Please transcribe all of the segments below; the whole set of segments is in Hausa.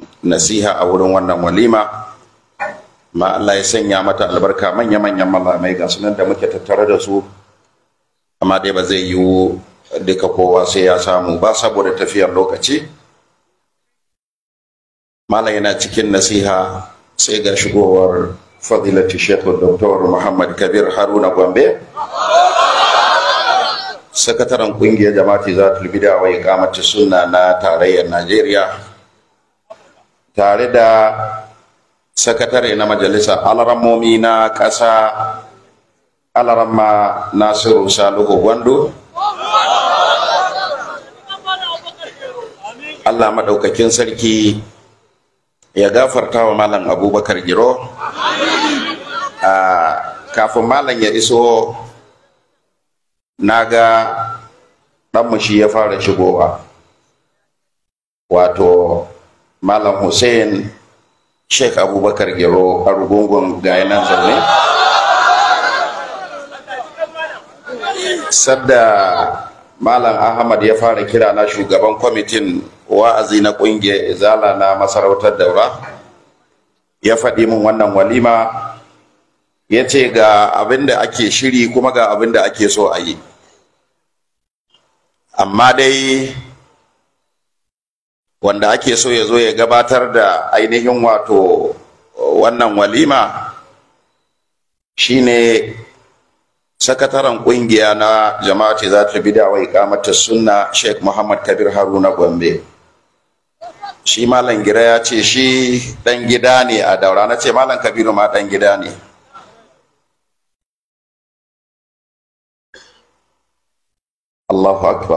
nasiha a wurin wannan walima ma Allah ya sanya mata albarka manya-manyan malamai ga sunan da muke tattare da su amma dai ba zai yiwu duka kowa sai ya samu ba saboda tafiyar lokaci malam yana cikin nasiha sai ga shigowar fadilati shekhu dr muhammad kabir haruna gombe sakataren kungiyar jama'ati za ta bida wa ikamata sunna na tarayyar najeriya tare da sakatare na majalisa alarammomi na ƙasa alaramma nasiru salihu gwando allah maɗaukakin sarki ya gafarta wa malam abubakar giro kafin malam ya iso na ga ɗanmu shi ya fara shigowa wato malam hussein sheikh abubakar gero a rugungun ga nan zaune sadda malam ahmad ya fara kira na shugaban kwamitin wa'azi na ƙungiyar izala na masarautar daura ya faɗi min wannan walima ya ce ga abin da ake shiri kuma ga abin da ake so a yi amma dai wanda ake so ya zo ya gabatar da ainihin wato wannan walima shine sakataren kungiya na jama'ati za ta bida wa ikamata sunna sheikh muhammad kabir haruna gombe shi malam gira ya ce shi dan gida ne a daura na ce malam kabiru ma dan gida ne Allahu akbar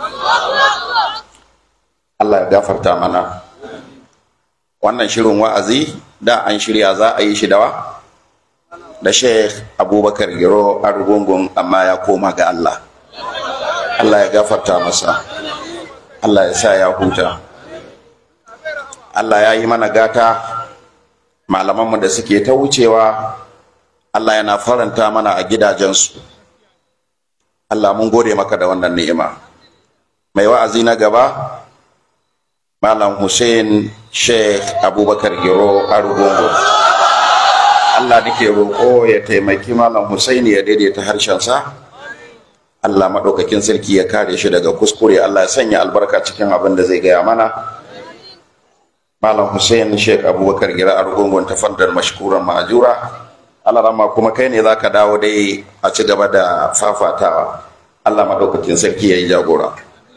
Allah ya gafarta mana wannan shirin wa'azi da an shirya za a yi shi dawa da Sheikh Abubakar Giro a rugungun amma ya koma ga Allah Allah ya gafarta masa Allah ya sa ya huta Allah ya yi mana gata malamanmu da suke ta wucewa Allah yana faranta mana a gidajensu Allah mun gode maka da wannan ni'ima mai wa'azi na gaba Malam Hussein Sheikh Abubakar Giro Arugungu Allah nake roƙo ya taimaki Malam Hussein ya daidaita harshensa Allah maɗaukakin sarki ya kare shi daga kuskure Allah ya sanya albarka cikin abin da zai gaya mana Malam Hussein Sheikh Abubakar Giro Arugungu ta fandar mashkuran ma'ajura Allah rama kuma kai ne zaka dawo dai a ci gaba da fafatawa Allah maɗaukakin sarki ya yi jagora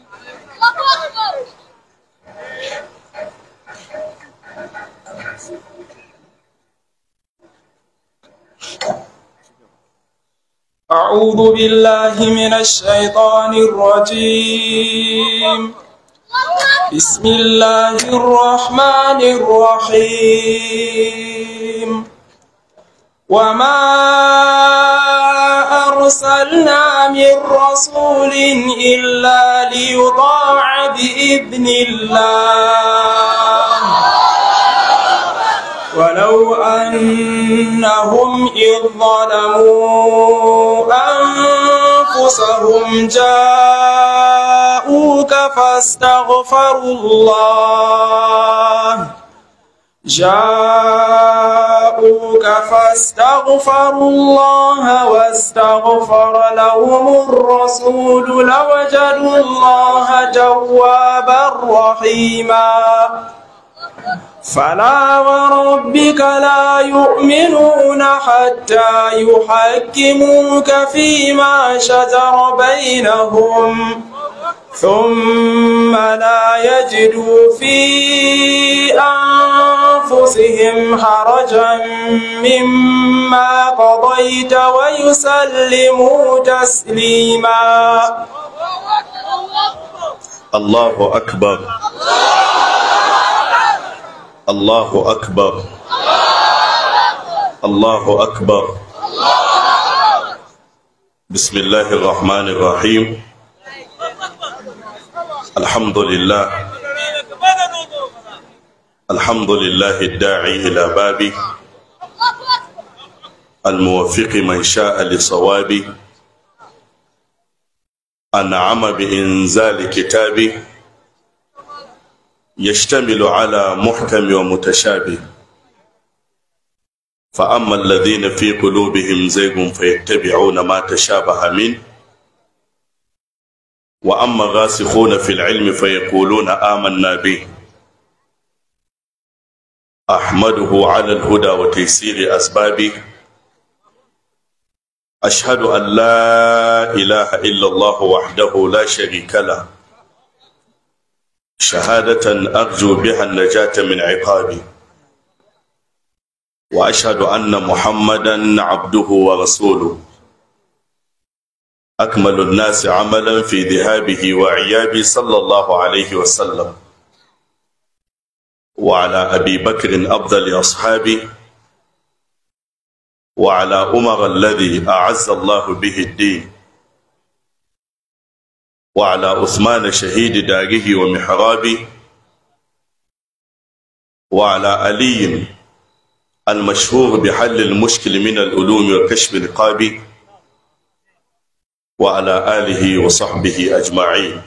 أعوذ بالله من الشيطان الرجيم بسم الله الرحمن الرحيم وما أرسلنا من رسول إلا ليطاع بإذن الله ولو أنهم إذ ظلموا أنفسهم جاءوك فاستغفروا الله جاءوك فاستغفروا الله واستغفر لهم الرسول لوجدوا الله توابا رحيما فلا وربك لا يؤمنون حتى يحكموك فيما شجر بينهم ثم لا يجدوا في أنفسهم حرجا مما قضيت ويسلموا تسليما الله أكبر الله أكبر الله أكبر بسم الله الرحمن الرحيم الحمد لله الحمد لله الداعي إلى بابه الموفق من شاء لصوابه أنعم بإنزال كتابه يشتمل على محكم ومتشابه فأما الذين في قلوبهم زيغ فيتبعون ما تشابه منه وأما الراسخون في العلم فيقولون آمنا به أحمده على الهدى وتيسير أسبابه أشهد أن لا إله إلا الله وحده لا شريك له شهادة أرجو بها النجاة من عقابه وأشهد أن محمدا عبده ورسوله أكمل الناس عملا في ذهابه وعيابه صلى الله عليه وسلم وعلى أبي بكر أفضل أصحابه وعلى عمر الذي أعز الله به الدين وعلى عثمان شهيد داره ومحرابه وعلى علي المشهور بحل المشكل من العلوم وكشف القاب وعلى آله وصحبه أجمعين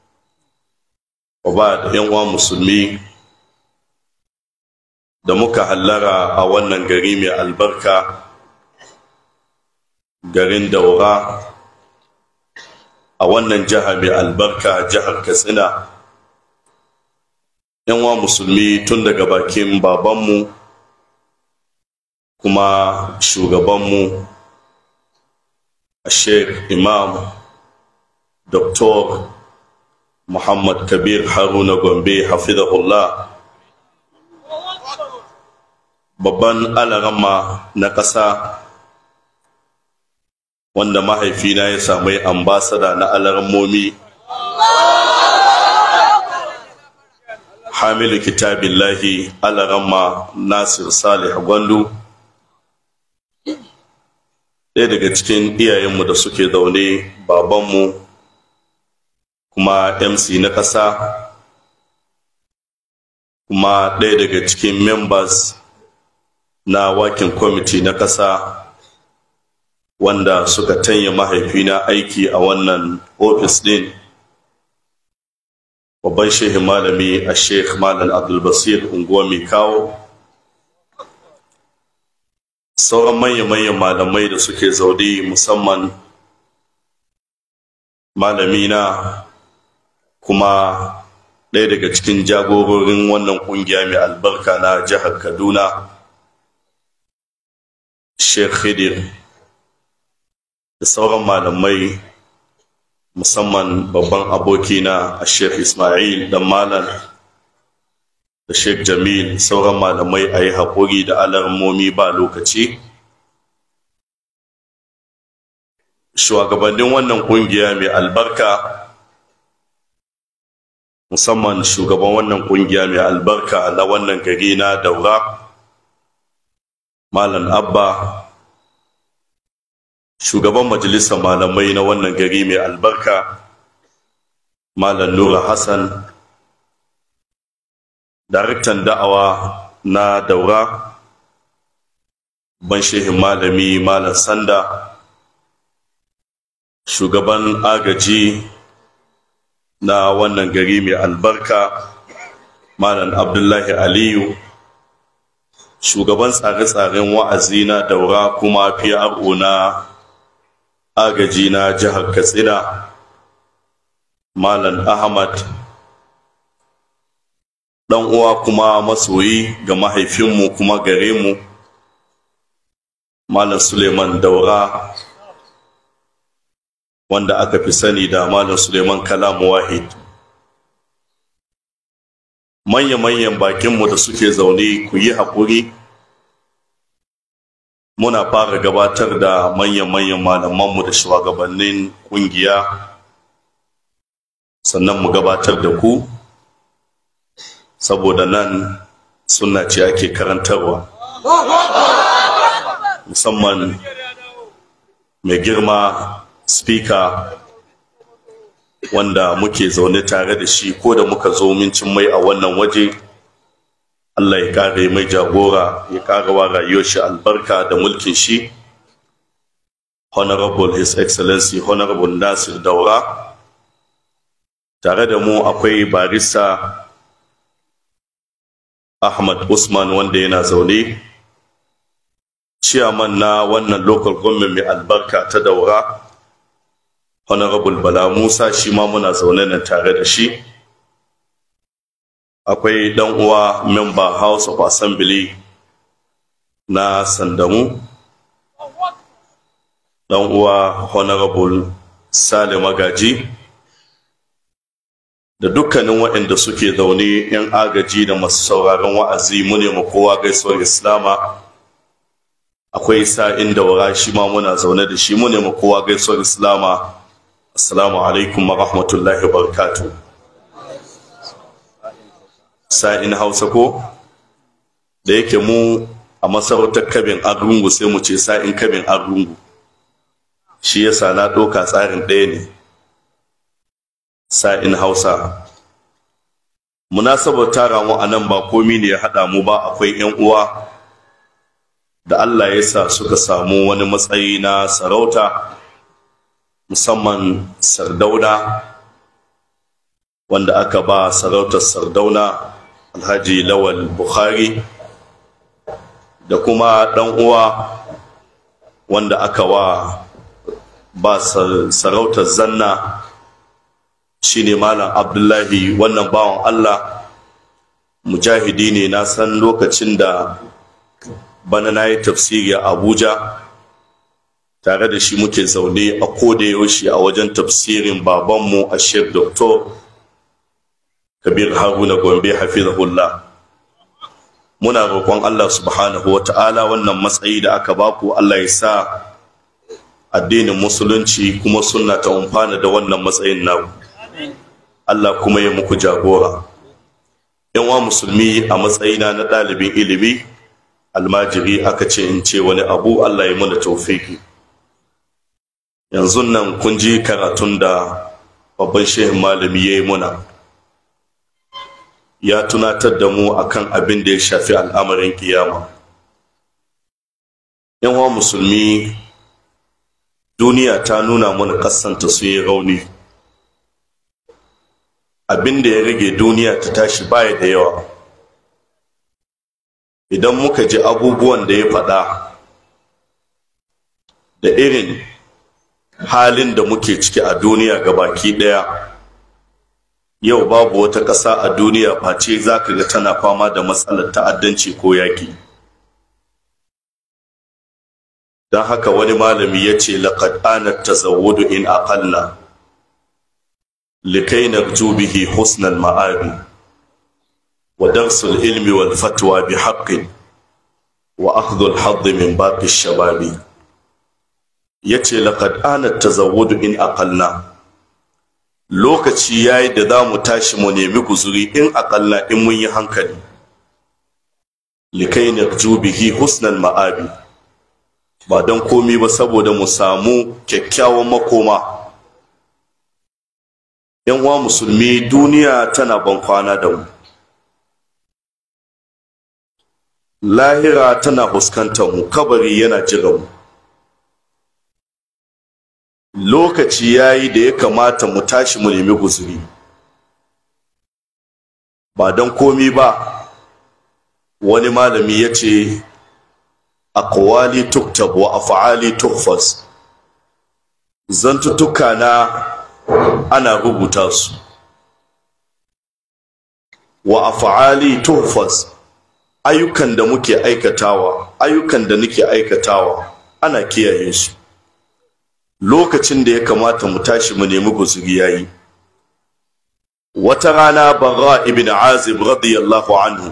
وبعد يوم مسلمين da muka hallara a wannan gari mai albarka garin daura a wannan jiha mai albarka jihar katsina yanwa musulmi tun daga bakin babanmu kuma shugabanmu a sheikh imam dr muhammad kabir haruna gombe hafizahullah babban alarama na ƙasa wanda mahaifina ya samu ambasada na alarmomi hamilu kitabillahi alarama nasir salih gwandu ɗaya daga cikin iyayenmu da suke zaune babanmu kuma mc na ƙasa kuma ɗaya daga cikin members na wakin kwamiti na ƙasa wanda suka tanya mahaifina aiki a wannan ofis ɗin babban shehin malami a sheikh malam abdulbasir unguwa mai kawo sauran manya-manyan malamai da suke zaune musamman malamina kuma ɗaya daga cikin jagororin wannan ƙungiya mai albarka na jihar kaduna sheikh khidir da sauran malamai musamman babban abokina a sheikh ismail dan malam da sheikh jamil sauran malamai a yi haƙuri da alarmomi ba lokaci shugabannin wannan ƙungiya mai albarka musamman shugaban wannan ƙungiya mai albarka na wannan gari na daura malam abba shugaban majalisar malamai na wannan gari mai albarka malam nura hassan daraktan da'awa na daura ban shehin malami malam sanda shugaban agaji na wannan gari mai albarka malam abdullahi aliyu shugaban tsare-tsaren wa'azi na daura kuma PRO na agaji na jihar katsina malam ahmad dan uwa kuma masoyi ga mahaifinmu kuma gare mu malam suleiman daura wanda aka fi sani da malam suleiman kalam wahid manya-manyan bakinmu da suke zaune ku yi haƙuri muna fara gabatar da manyan-manyan malamanmu da shugabannin ƙungiya sannan mu gabatar da ku saboda nan suna ce ake karantarwa musamman mai girma speaker wanda muke zaune tare da shi ko da muka zo mincin mai a wannan waje Allah ya kare mai jagora ya kare wa rayuwar shi albarka da mulkin shi honorable his excellency honorable nasir daura tare da mu akwai barista ahmad usman wanda yana zaune ciyaman na wannan local government mai albarka ta daura honorable bala musa shi ma muna zaune nan tare da shi akwai dan uwa member house of assembly na sandamu dan uwa honorable sale magaji da dukkanin waɗanda suke zaune 'yan agaji da masu sauraron wa'azi mu ne kowa gaisuwar islama akwai sa'in da wara shi ma muna zaune da shi mu ne kowa gaisuwar islama assalamu alaikum wa rahmatullahi wa barakatuh sa'in hausa ko da yake mu a masarautar kabin argungu sai mu ce sa'in kabin argungu shi yasa na ɗauka tsarin ɗaya ne sa'in hausa munasabar tara mu a nan ba komi ne ya haɗa mu ba akwai 'yan uwa da allah ya sa suka samu wani matsayi na sarauta musamman sardauna wanda aka ba sarautar sardauna alhaji lawal bukhari da kuma ɗan uwa wanda aka wa ba sarautar zanna shine malam abdullahi wannan bawan allah mujahidi ne na san lokacin da bana na yi tafsiri a abuja tare da shi muke zaune a koda yaushe a wajen tafsirin babanmu a shek doktor kabir haruna gombe hafizahullah muna roƙon allah subhanahu wa ta'ala wannan matsayi da aka baku allah ya sa addinin musulunci kuma sunna ta umfana da wannan matsayin naku allah kuma ya muku jagora yan wa musulmi a matsayina na ɗalibin ilimi almajiri aka ce in ce wani abu allah ya mana taufiki yanzu nan kun ji karatun da babban shehin malami ya yi muna ya tunatar da mu akan abin da ya shafi al'amarin kiyama yan wa musulmi duniya ta nuna mana kasanta su yi rauni abin da ya rage duniya ta tashi baya da yawa idan muka ji abubuwan da ya faɗa da irin halin da muke ciki a duniya ga baki ɗaya yau babu wata ƙasa a duniya face za ka ga tana fama da matsalar ta'addanci ko yaƙi don haka wani malami ya ce laƙad anat tazawwudu in aqalla likai narju bihi husnal ma'abi wa darsul ilmi wal fatwa bi haqqin wa akhdhu al hadd min baqi shababi yace laqad anat tazawwudu in aqalla lokaci yayi da za mu tashi mu nemi guzuri in aqalla in mun yi hankali likai narju bihi husnal ma'abi ba don komi ba saboda mu samu kyakkyawan makoma yan uwa musulmi duniya tana ban kwana da mu lahira tana fuskantar mu kabari yana jira mu lokaci yayi da ya kamata mu tashi mu nemi guzuri ba don komi ba wani malami ya ce aqwali tuktab wa af'ali tuhfaz zantutuka na ana rubuta su wa af'ali tuhfaz ayyukan da muke aikatawa ayyukan da nake aikatawa ana kiyaye su lokacin da ya kamata mu tashi mu nemi guzuri yayi wata rana bara ibn azib radiyallahu anhu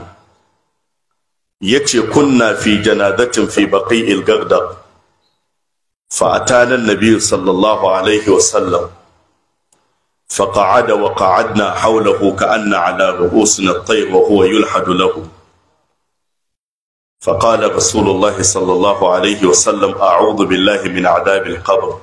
yace kunna fi janazatin fi baqi'il gardab fa atana an-nabiy sallallahu alaihi wa sallam فقعد وقعدنا حوله كأن على رؤوسنا الطير وهو يلحد له فقال رسول الله صلى الله عليه وسلم أعوذ بالله من عذاب القبر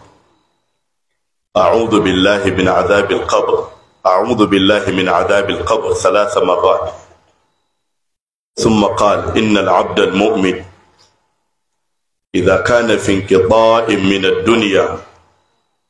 أعوذ بالله من عذاب القبر أعوذ بالله من عذاب القبر ثلاث مرات ثم قال إن العبد المؤمن إذا كان في انقطاع من الدنيا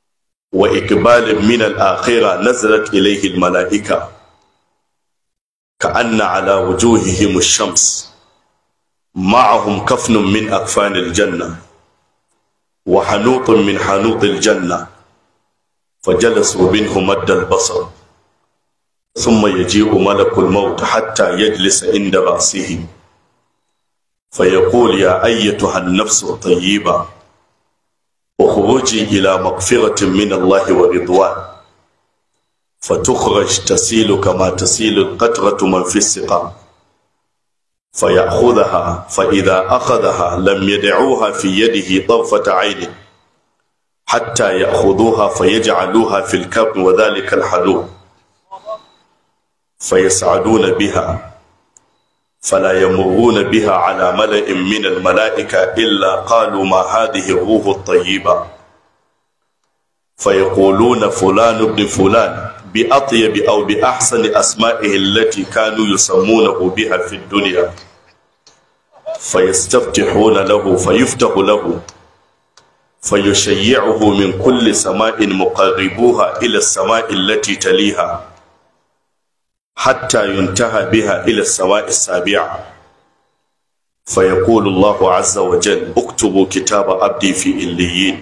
وإقبال من الآخرة نزلت إليه الملائكة كأن على وجوههم الشمس معهم كفن من أكفان الجنة وحنوط من حنوط الجنة فجلسوا منه مد البصر ثم يجيء ملك الموت حتى يجلس عند رأسه فيقول يا أيتها النفس الطيبة اخرجي إلى مغفرة من الله ورضوان فتخرج تسيل كما تسيل القطرة من في السقاء فيأخذها فإذا أخذها لم يدعوها في يده طرفة عين حتى يأخذوها فيجعلوها في الكرب وذلك الحلوب فيسعدون بها فلا يمرون بها على ملأ من الملائكة إلا قالوا ما هذه الروح الطيبة فيقولون فلان ابن فلان بأطيب أو بأحسن أسمائه التي كانوا يسمونه بها في الدنيا فيستفتحون له فيفتح له فيشيعه من كل سماء مقربوها إلى السماء التي تليها حتى ينتهى بها إلى السماء السابعة فيقول الله عز وجل اكتبوا كتاب عبدي في إليين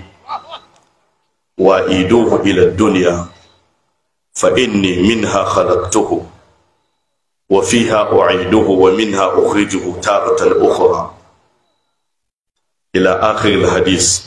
وأيدوه إلى الدنيا فإني منها خلقته وفيها أعيده ومنها أخرجه تارة أخرى إلى آخر الحديث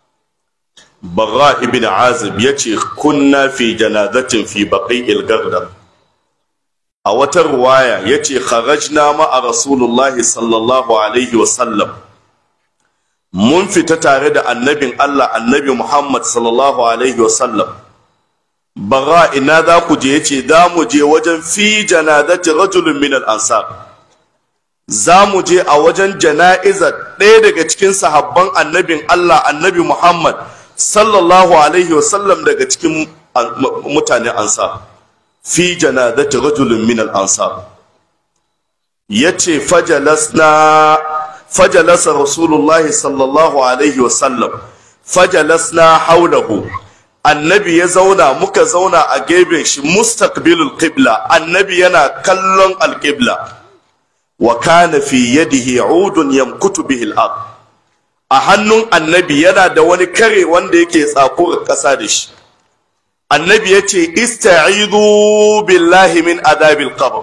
براء بن عازب يتي كنا في جنازة في بقيء الغردر a wata ruwaya ya ce kharajna ma'a rasulullahi sallallahu alaihi wasallam mun fita tare da annabin Allah annabi Muhammad sallallahu alaihi wasallam bara ina za ku je yace za mu je wajen fi janazati rajulun min al-ansar za mu je a wajen jana'izar ɗaya daga cikin sahabban annabin Allah annabi Muhammad sallallahu alaihi wasallam daga cikin mutanen ansar fi janazati rajulin min al-ansar yace fajalasna fajalasa rasulullah sallallahu alaihi wasallam fajalasna haulahu annabi ya zauna muka zauna a gefen shi mustaqbilul qibla annabi yana kallon al-qibla wa kana fi yadihi udun yamkutu bihi al-ard a hannun annabi yana da wani kare wanda yake tsako ƙasa da shi annabi ya ce ista'idu billahi min adabil qabr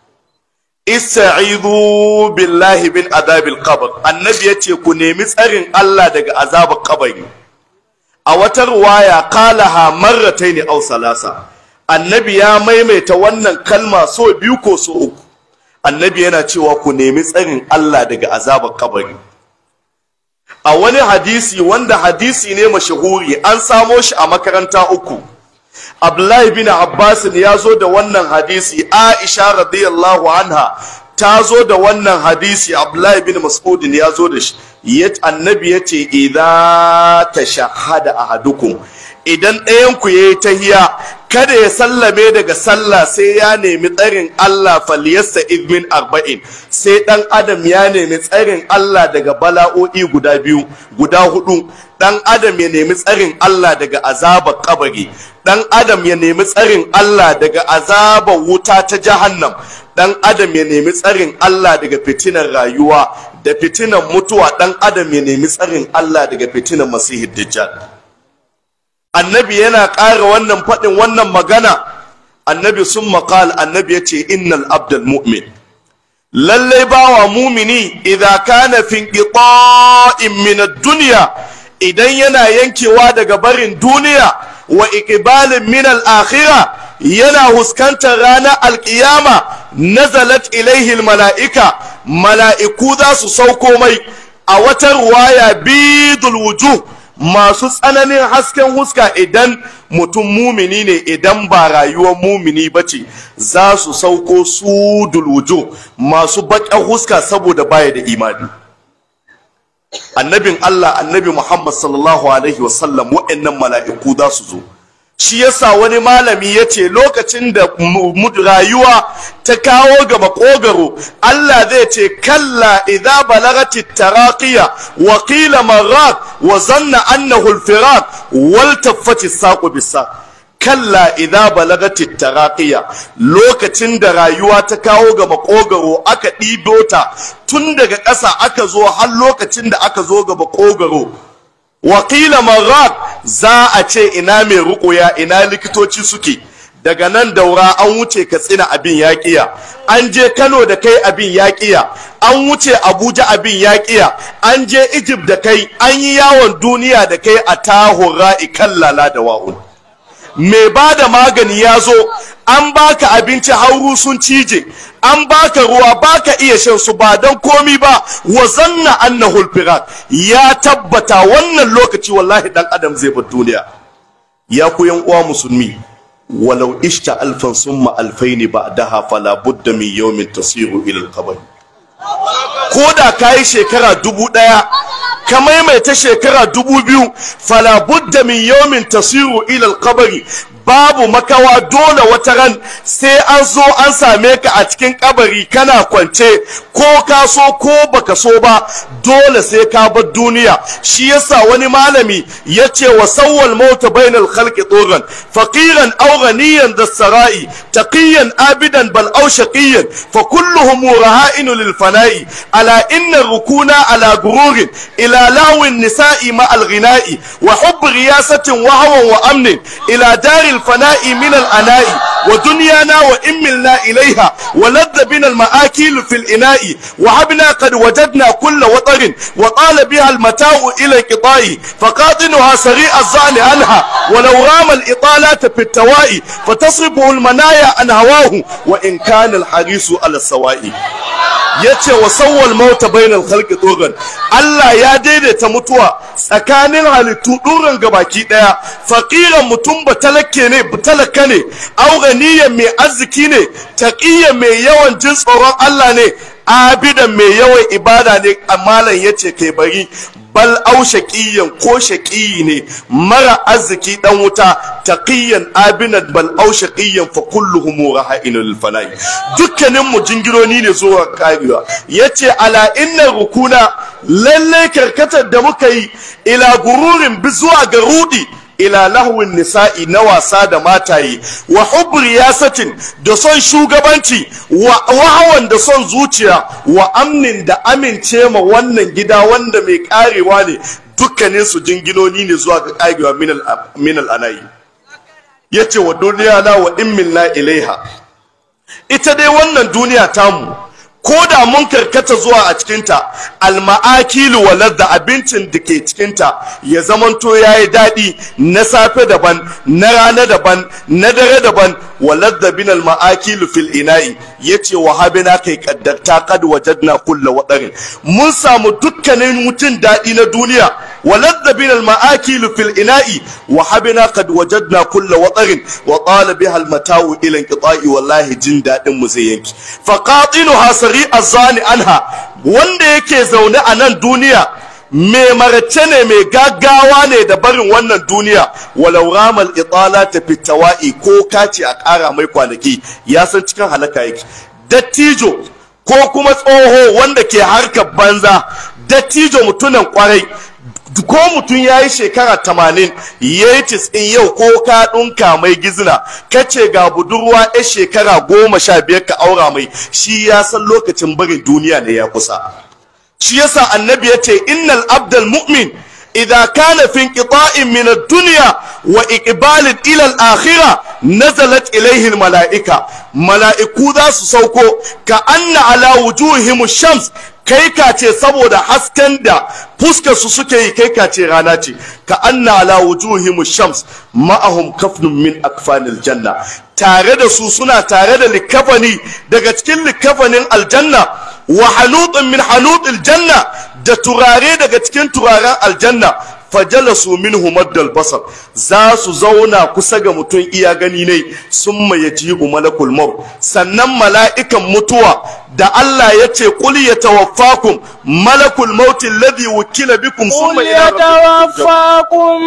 ista'idu billahi min adabil qabr annabi ya ce ku nemi tsarin Allah daga azabar kabari a wata ruwaya qalaha marrataini aw salasa annabi ya maimaita wannan kalma so biyu ko so uku annabi yana cewa ku nemi tsarin Allah daga azabar kabari a wani hadisi wanda hadisi ne mashahuri an samo shi a makaranta uku Abdullahi bin Abbas ya zo da wannan hadisi Aisha radiyallahu anha ta zo da wannan hadisi Abdullahi bin Mas'ud ya zo da shi yat annabi yace idza tashahhada ahadukum idan ɗayan ku yayi tahiya kada ya sallame daga sallah sai ya nemi tsarin Allah falyasta min arba'in sai dan adam ya nemi tsarin Allah daga bala'o'i guda biyu guda hudu dan adam ya nemi tsarin Allah daga azabar kabari dan adam ya nemi tsarin Allah daga azabar wuta ta jahannam dan adam ya nemi tsarin Allah daga fitinar rayuwa da fitinar mutuwa dan adam ya nemi tsarin Allah daga fitinar masihid dajjal annabi yana ƙara wannan faɗin wannan magana annabi sun maƙal annabi ya ce innal abdal mu'min lallai bawa mumini idan kana fin qita'in min ad-dunya idan yana yankewa daga barin duniya wa iqbalin min al-akhirah yana huskantar ranar alkiyama nazalat ilaihi mala'ika mala'iku za su sauko mai a wata ruwaya bidul wujuh masu tsananin hasken huska idan mutum mumini ne idan ba rayuwar mumini ba ce za su sauko su dulwujo masu baƙin huska saboda baya da imani annabin Allah annabi Muhammad sallallahu alaihi wasallam wa'annan mala'iku za su zo shi yasa wani malami ya ce lokacin da rayuwa ta kawo ga makogaro Allah zai ce kalla idza balagati taraqiya wa qila marrat wa zanna annahu alfiraq wal taffati saqu bisa kalla idza balagatit taraqiya lokacin da rayuwa ta kawo ga makogaro aka ɗibo ta tun daga ƙasa aka zo har lokacin da aka zo ga makogaro wakila marat za a ce ina mai ruƙuya ina likitoci suke daga nan daura an wuce katsina abin yaƙiya an je kano da kai abin yaƙiya an wuce abuja abin yaƙiya an je egypt da kai an yi yawon duniya da kai a tahura ikallala da wa'un mai ba da magani ya zo an baka abinci hauru sun cije an baka ruwa baka iya shan su ba don komi ba wa zanna annahu alfirat ya tabbata wannan lokaci wallahi dan adam zai bar duniya ya ku yan uwa musulmi walau ishta alfan summa alfaini ba'daha fala budda min yawmin tasiru ila alqabr ko da kayi shekara dubu daya ka maimaita shekara dubu biyu fala budda min yawmin tasiru ila alqabri babu makawa dole wata ran sai an zo an same ka a cikin kabari kana kwance ko ka so ko baka so ba dole sai ka bar duniya shi yasa wani malami ya ce wa sawwal mauta bainal khalqi turan faqiran aw ghaniyan das-sarai taqiyan abidan bal aw shaqiyan fa kulluhum raha'inu lil fana'i ala inna rukuna ala gururin ila lawin nisa'i ma al-ghina'i wa hubb riyasatin wa hawan wa amnin ila daril الفناء من الأناء ودنيانا وإن ملنا إليها ولذ بنا المآكل في الإناء وهبنا قد وجدنا كل وطر وطال بها المتاع إلى القطاع فقاطنها سريع الظعن عنها ولو رام الإطالات في التواء فتصرفه المنايا عن هواه وإن كان الحريص على السواء yace wa sawwal mauta bainal khalqi tugan Allah ya daidaita mutuwa tsakanin halittu duran gabaki daya faqiran mutum ba talakke ne talaka ne auganiyan mai arziki ne taqiyan mai yawan jin tsoron Allah ne abidan mai yawan ibada ne amalan yace kai bari bal au shaqiyan ko shaqiyi ne mara arziki dan wuta taqiyan abinan bal au shaqiyan fa kulluhum raha'inul fana'i dukkanin mu jingironi ne zuwa karewa yace ala inna rukuna lalle karkatar da muka yi ila gururin bi zuwa ga rudi ila lahwin nisa'i na wasa da mataye wa hubri yasatin da son shugabanci wa wahawan da son zuciya wa amnin da amince ma wannan gida wanda mai karewa ne dukkanin su jinginoni ne zuwa ga karewa min al'anayi yace wa duniya na wa in minna ilaiha ita dai wannan duniya tamu ko da mun karkata zuwa a cikinta alma'akilu walar da abincin da ke cikinta ya zamanto ya yi daɗi na safe daban na rana daban na dare daban walar da bin alma'akilu fil ina'i ya ce wa habina kai kaddarta kad wajadna kulla wadarin mun samu dukkanin mutum daɗi na duniya walar da bin alma'akilu fil ina'i wa habina kad wajadna kulla wadarin wa qala biha almata'u ila inqita'i wallahi jin daɗin mu zai yanki fa qatinu hasari azani anha wanda yake zaune a nan duniya mai marace ne mai gaggawa ne da barin wannan duniya walau ramal itala ta fitawa'i ko kaci a ƙara mai kwanaki ya san cikin halaka yake dattijo ko kuma tsoho wanda ke harkar banza dattijo mutunan kwarai ko mutum ya yi shekara tamanin ya yi in yau ko ka ɗunka mai gizina ka ce ga budurwa ya shekara goma sha biyar ka aura mai shi ya san lokacin barin duniya ne ya kusa shi yasa annabi ya ce innal abdal mu'min idza kana fi inqita'in min ad-dunya wa iqbalin ila al-akhirah nazalat ilayhi al-mala'ika mala'iku za su sauko ka anna ala wujuhihim shams kai ka ce saboda hasken da fuskar su suke yi kai ka ce rana ce ka anna ala wujuhihim shams ma'ahum kafnun min akfanil janna tare da su suna tare da likafani daga cikin likafanin aljanna wa hanutun min hanutil janna da turare daga cikin turaren aljanna fajalasu minhu maddal basar za su zauna kusa ga mutum iya gani ne sun mai yajibu malakul maut sannan mala'ikan mutuwa da Allah ya ce kul ya tawaffakum malakul maut alladhi wukila bikum summa ila يتوفاكم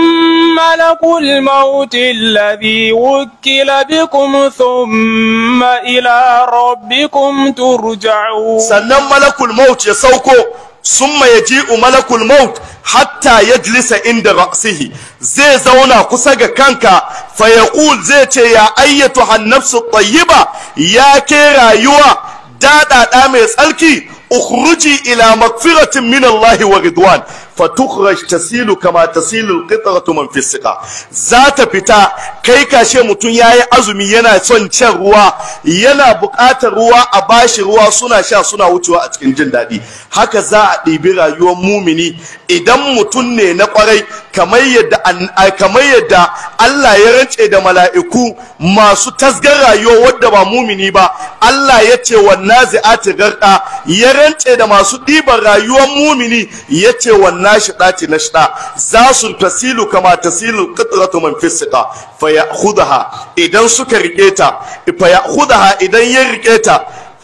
ملك الموت الذي وكل بكم ثم إلى ربكم ترجعون sannan malakul maut ya sauko summa yaji'u malakul maut hatta yajlisa inda ra'sihi zai zauna kusa ga kanka fa yaqul zai ce ya ayyatu hannafsu tayyiba ya ke rayuwa daɗaɗa mai tsarki ukhruji ila magfiratin min Allah wa ridwan fatukhraj tasilu kama tasilu alqitratu man fi siqa za ta fita kai kashe mutum yayi azumi yana son shan ruwa yana buƙatar ruwa a bashi ruwa suna sha suna wucewa a cikin jin daɗi haka za a ɗibi rayuwar mumini idan mutum ne na ƙwarai kamar yadda kamar yadda Allah ya rance da mala'iku masu tasgar rayuwa wadda ba mumini ba Allah ya ce wa nazi'ati garqa ya rance da masu ɗiban rayuwar mumini ya ce wa nashida ce nashida za su tasilu kama tasilu qitratu man fisqa fa ya'khudha idan suka rike ta fa ya'khudha idan ya rike ta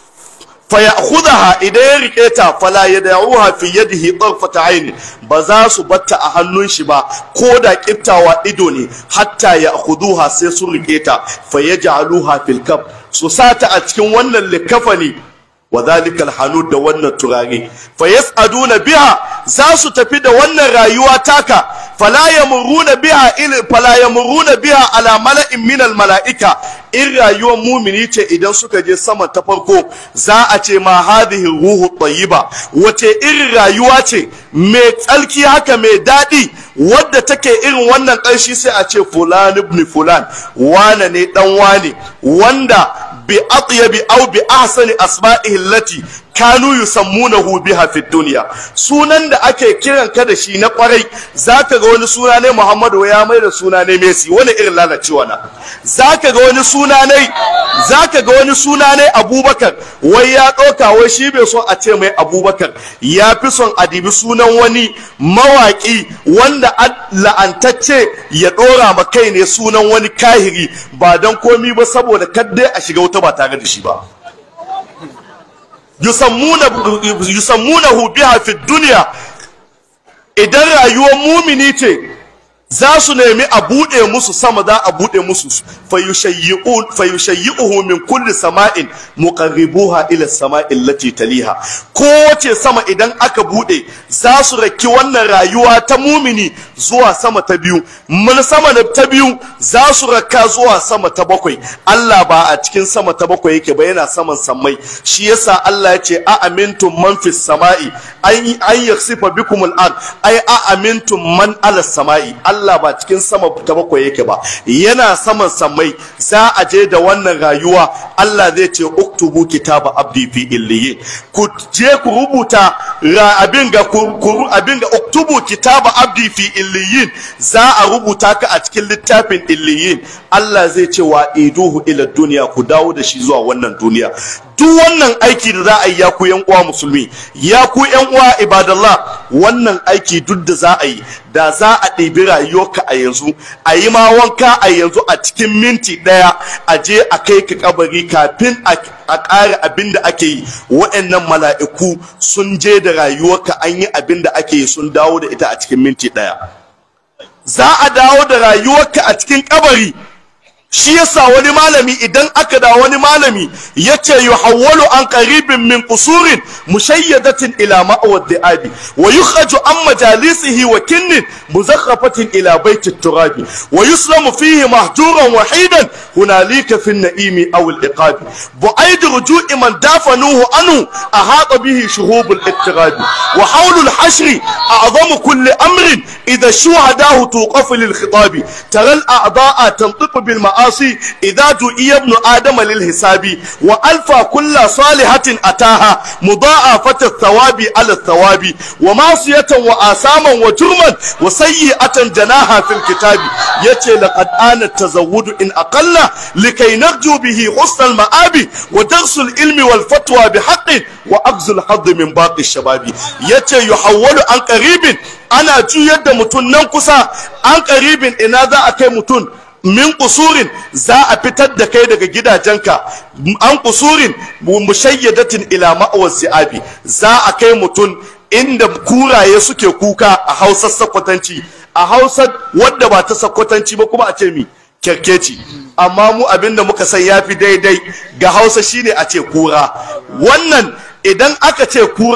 fa ya'khudha idan ya rike ta fala yad'uha fi yadihi tarfata ayn ba za su batta a hannun shi ba ko da kiftawa ido ne hatta ya'khuduha sai su rike ta fa yaj'aluha fil kab su sata a cikin wannan likafani wa zalikal hanud da wannan turare fa yas'aduna biha za su tafi da wannan rayuwa taka fala yamuruna biha il fala yamuruna biha ala mala'in min al mala'ika in rayuwar mumini ce idan suka je sama ta farko za a ce ma hadhihi ruhu tayyiba wace irin rayuwa ce mai tsalki haka mai daɗi wadda take irin wannan ƙarshi sai a ce fulan ibn fulan wane ne dan wane wanda bi atyabi aw bi ahsani asma'ihi allati kanu yusammunahu biha fi dunya sunan da ake kiran ka da shi na kwarai zaka ga wani suna ne Muhammadu ya mai da suna ne Messi wani irin lalacewa na zaka ga wani suna ne zaka ga wani suna ne Abubakar wai ya ɗauka wai shi bai so a ce mai Abubakar ya fi son a dibi sunan wani mawaki wanda la'antacce ya ɗora ma kai ne sunan wani kahiri ba don komi ba saboda kadai a shiga wuta ba tare da shi ba yusammunahu biha fi duniya idan rayuwar mumini ce za su nemi a buɗe musu sama za a buɗe musu fayushayyi'uhu min kulli sama'in muqarribuha ila sama'in lati taliha kowace sama idan aka buɗe za su raki wannan rayuwa ta mumini zuwa sama ta biyu mun sama ta biyu za su raka zuwa sama ta bakwai Allah ba a cikin sama ta bakwai yake ba yana saman sammai shi yasa Allah ya ce a amintum man fis sama'i an an yaksifa bikumul ard ai a amintum man ala sama'i Allah ba cikin sama ta bakwai yake ba yana saman sammai za a je da wannan rayuwa Allah zai ce uktubu kitaba abdi fi illiyin ku je ku rubuta abin ga abin ga uktubu kitaba abdi fi illiyin za a rubuta ka a cikin littafin illiyin Allah zai ce wa iduhu ila duniya ku dawo da shi zuwa wannan duniya duk wannan aiki da za a yi ya ku yan uwa musulmi ya ku yan uwa ibadallah wannan aiki duk da za a yi da za a ɗebi rayuwarka a yanzu a yi ma wanka a yanzu a cikin minti ɗaya a je a kai ka kabari kafin a ƙara abin da ake yi waɗannan mala'iku sun je da rayuwarka an yi abin da ake yi sun dawo da ita a cikin minti ɗaya za a dawo da rayuwarka a cikin kabari shi yasa wani malami idan aka da wani malami yace yuhawwalu an qaribin min qusurin mushayyadatin ila ma'wad di'abi wa yukhraju an majalisihi wa kinnin muzakhafatin ila baiti turabi wa yuslamu fihi mahjuran wahidan hunalika fi an-na'imi aw al-iqabi bu'aid ruju'i man dafanuhu anhu ahata bihi shuhub al-ittirabi wa hawlu al-hashri a'zamu kulli amrin idha shuhadahu tuqafu lil-khitabi tara al-a'da'a tantiqu bil المعاصي إذا دعي ابن آدم للحساب وألفى كل صالحة أتاها مضاعفة الثواب على الثواب ومعصية وآثاما وجرما وسيئة جناها في الكتاب يتي لقد آن التزود إن أقل لكي نرجو به حسن المآب ودرس العلم والفتوى بحق وأخذ الحظ من باقي الشباب يتي يحول عن قريب أنا جو يد متن ننقصا عن قريب إن هذا أكي متن min kusurin za a fitar da kai daga gidajenka an kusurin mushayyadatin ila ma'awar si'abi za a kai mutum inda kuraye suke kuka a hausar sakwatanci a hausar wadda ba ta sakwatanci ba kuma a ce mi kyarkeci amma mu abinda muka san yafi daidai ga hausa shine a ce kura wannan idan aka ce kura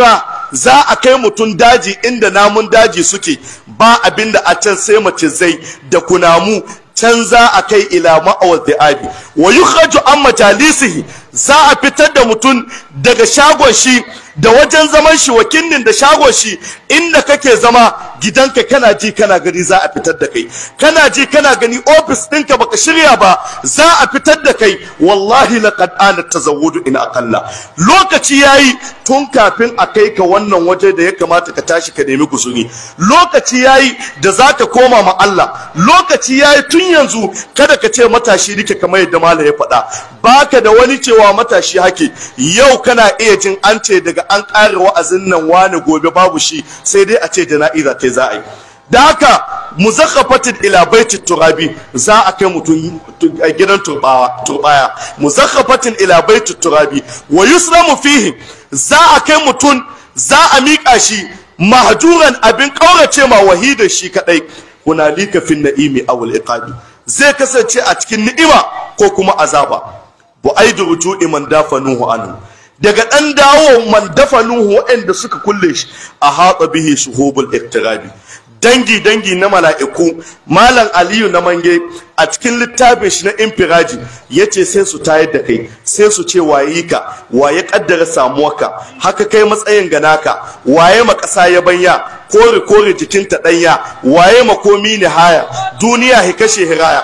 za a kai mutum daji inda namun daji suke ba abin da a can sai mace zai da kunamu can za a kai ila ma'awar abi wa yukhraju an majalisihi za a fitar da mutum daga shagon shi da wajen zaman shi wakilin da shagon shi inda kake zama gidanka kana ji kana gani za a fitar da kai kana ji kana gani ofis ɗinka baka shirya ba za a fitar da kai wallahi laqad ana tazawwudu in aqalla lokaci yayi tun kafin a kai ka wannan waje da ya kamata ka tashi ka nemi guzuri lokaci yayi da zaka koma ma Allah lokaci yayi tun yanzu kada ka ce matashi nike kamar yadda malam ya faɗa baka da wani cewa matashi hake yau kana iya jin an ce daga an ƙare wa'azin nan wani gobe babu shi sai dai a ce jana'iza ta za a yi da haka muzakkafatin ila baiti turabi za a kai mutum gidan turbaya muzakkafatin ila baiti turabi wa yusramu fihi za a kai mutum za a miƙa shi mahjuran abin ƙaurace ma wahidar shi kadai hunalika fin na'imi awul iqabi zai kasance a cikin ni'ima ko kuma azaba bu aidu ruju'i man dafanuhu anhu daga ɗan dawo man dafanuhu waɗanda suka kulle shi a haɗa bihi shuhubul iktirabi dangi dangi na mala'iku malam aliyu na mange a cikin littafin shi na infiraji ya ce sai su tayar da kai sai su ce waye ka waye kaddara samuwarka haka kai matsayin ganaka waye ma ƙasa ya banya kore kore jikinta ɗanya waye makomi ne haya duniya hi kashe hiraya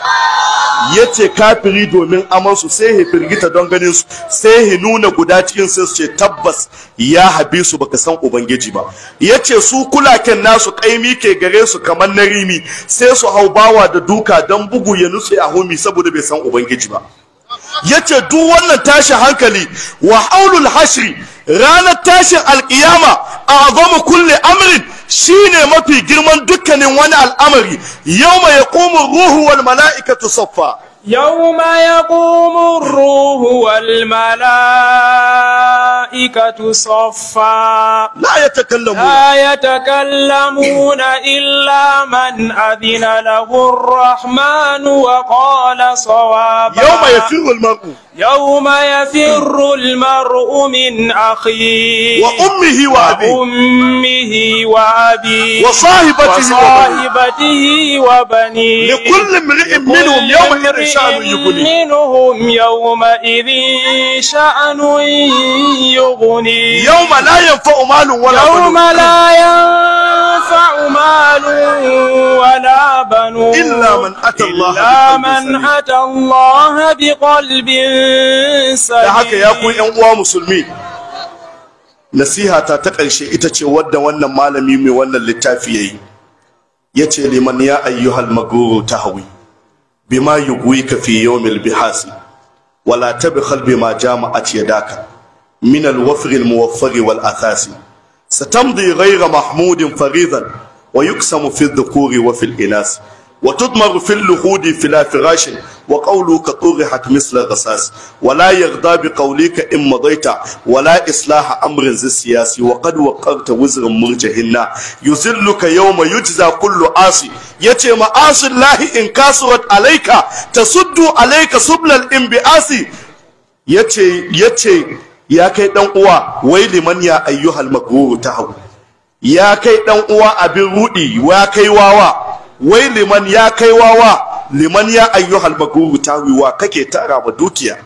ya ce kafiri domin amansu sai ya firgita don ganin su sai ya nuna guda cikin sai su ce tabbas ya habi su baka san ubangiji ba ya ce su kulaken nasu kaimi ke gare su kamar na rimi sai su hau bawa da duka don bugu ya nutse a homi saboda bai san ubangiji ba ya ce duk wannan tashin hankali wa haulul hashri ranar tashin alkiyama a azamu kulle amrin shine mafi girman dukkanin wani al'amari yau mai yaqumu ruhu wal mala'ikatu saffa يوم يقوم الروح والملائكة صفا la yatakallamu لا يتكلمون إلا من أذن له الرحمن وقال صوابا yawma yafiru al-mar'u يوم يفر المرء من أخيه wa ummihi wa abihi وأمه وأبيه wa sahibatihi wa banihi وصاحبته وبنيه لكل امرئ منهم يومئذ شأن يغنيه منهم يومئذ شأن يغنيه yawma la yanfa'u malun wala يوم banun لا ينفع مال ولا بنون إلا من أتى الله إلا بقلب من سليم. أتى الله بقلب da haka ya ku سليم yan uwa musulmi nasiha ta ta ƙarshe ita ce wadda wannan malami mai wannan littafi yayi yace liman ya ayyuhal maguru tahwi bima yughwika fi yawmil bihasi wala tabkhal bima jama'at yadaka min al-wafr al-muwaffar wal athasi satamdi ghayra mahmudin faridan wa yuksamu fi adh-dhukuri wa fi al-inas وتضمر في اللحود فلا فراش وقولك طرحت مثل الرصاص ولا يغضى بقولك إن مضيت ولا إصلاح أمر ذي السياسي وقد وقرت وزر مرجهن يذلك يوم يجزى كل عاصي يتي معاصي الله إن كسرت عليك تسد عليك سبل الانبعاث yace yace ya kai dan uwa wai liman ya ayyuhal magrur tahu ya kai dan uwa abin rudi ya kai wawa wai liman ya kai wawa liman ya ayyuhal magrur tahu wa kake tara ma dukiya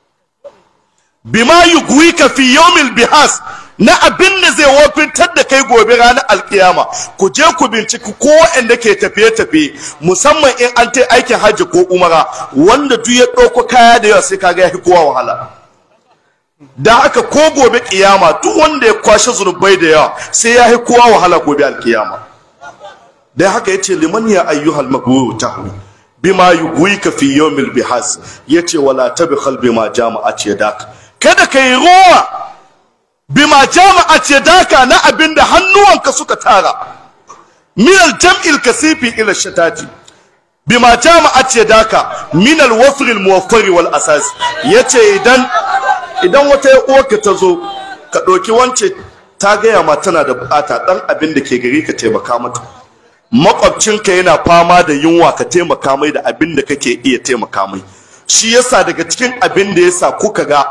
bima yugwika fi yawmil bihas na abin da zai wofintar da kai gobe ranar alkiyama ku je ku binciki ko waɗanda ke tafiye-tafiye musamman in an ta aikin hajji ko umara wanda duk ya ɗauko kaya da yawa sai kaga ya fi kowa wahala da haka ko gobe kiyama duk wanda ya kwashe zunubai da yawa sai ya fi kowa wahala gobe alkiyama da haka yace liman ya ayyuhal maghfur tahwi bima yugwika fi yawmil bihas yace wala tabkhal bima jama'at yadak kada kai ruwa bima jama'at yadaka na abinda hannuwanka suka tara min aljam'il kasifi ila shatati bima jama'at yadaka min alwafr almuwaffar wal asas yace idan idan wata uwarka ta zo ka ɗauki wance ta gaya ma tana da bukata ɗan abin da ke gari ka taimaka mata makwabcinka yana fama da yunwa ka taimaka mai da abin da kake iya taimaka mai shi yasa daga cikin abin da yasa kuka ga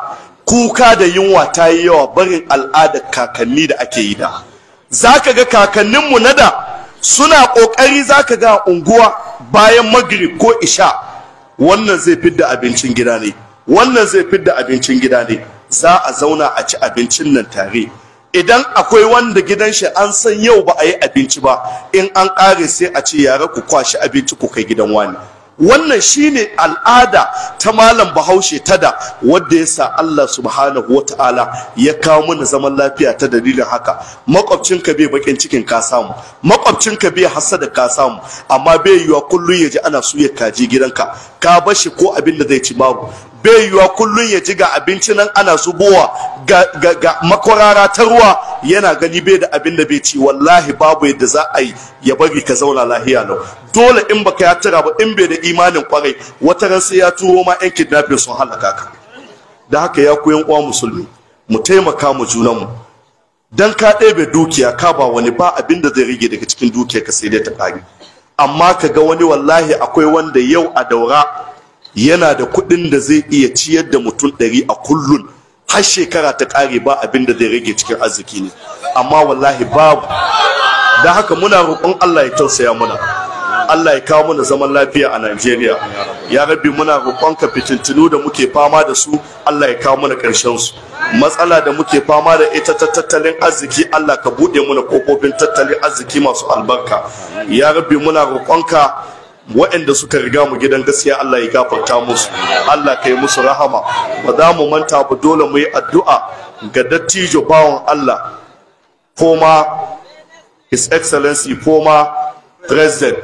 kuka da yunwa ta yi yawa barin al'adar kakanni da ake yi da za ka ga kakanninmu na da suna ƙoƙari za ka ga unguwa bayan magrib ko isha wannan zai fidda abincin gida ne wannan zai fidda abincin gida ne za a zauna a ci abincin nan tare idan akwai wanda gidan shi an san yau ba a yi abinci ba in an ƙare sai a ce yara ku kwashi abinci ku kai gidan wani wannan shine al'ada ta malam bahaushe ta da wadda ya sa Allah subhanahu wa ta'ala ya kawo mana zaman lafiya ta dalilin haka makwabcinka bai bakin cikin ka samu makwabcinka bai hasada ka samu amma bai yiwa kullun ya ji ana suya kaji gidanka ka bashi ko abin da zai ci babu bai yiwa kullun ya ji ga abinci nan ana zubowa ga, ga, ga makwarara ta ruwa yana gani bai da abin da bai ci wallahi babu yadda za a yi ya bari ka zauna lahiya lau dole in baka ya tara ba in bai da imanin kwarai wata ran sai ya turo ma yan kidnapping sun halaka ka da haka ya koyan uwa musulmi mu taimaka mu junanmu dan ka ɗebe dukiya ka ba wani ba abin da zai rage daga cikin dukiya ka sai dai ta ƙari amma ka ga wani wallahi akwai wanda yau a daura yana da kuɗin da zai iya ciyar da mutum ɗari a kullun har shekara ta ƙare ba abin da zai rage cikin arziki ne amma wallahi babu da haka muna roƙon Allah ya tausaya muna Allah ya kawo mana zaman lafiya a Najeriya ya rabbi muna roƙonka fitintunu da muke fama da su Allah ya kawo mana ƙarshen su matsala da muke fama da ita ta tattalin arziki Allah ka buɗe mana kofofin tattalin arziki masu albarka ya rabbi muna roƙonka waɗanda suka riga mu gidan gaskiya Allah ya gafarta musu Allah ka yi musu rahama ba za mu manta ba dole mu yi addu'a ga dattijo bawan Allah former his excellency former president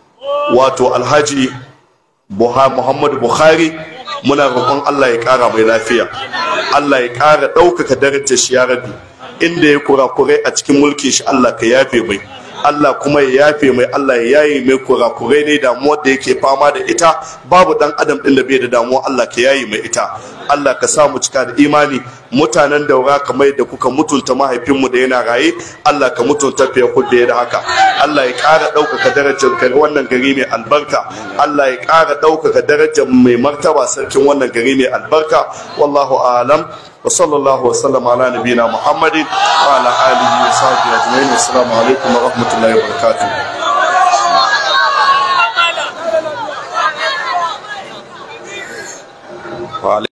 wato alhaji muhammadu buhari muna roƙon allah ya ƙara mai lafiya allah ya ƙara ɗaukaka darajar shi ya rabi inda ya kurakurai a cikin mulkin shi allah ka yafe mai Allah kuma ya yafe mai Allah ya yaye mai kurakurai ne damuwar da yake fama da ita babu dan adam din da bai da damuwa Allah ka yaye mai ita Allah ka sa mu cika da imani mutanen daura kamar yadda kuka mutunta mahaifinmu da yana raye Allah ka mutunta fiye kudda da haka Allah ya ƙara ɗaukaka darajar kai wannan gari mai albarka Allah ya ƙara ɗaukaka darajar mai martaba sarkin wannan gari mai albarka wallahu alam وصلى الله وسلم على نبينا محمد وعلى اله وصحبه اجمعين والسلام عليكم ورحمه الله وبركاته wa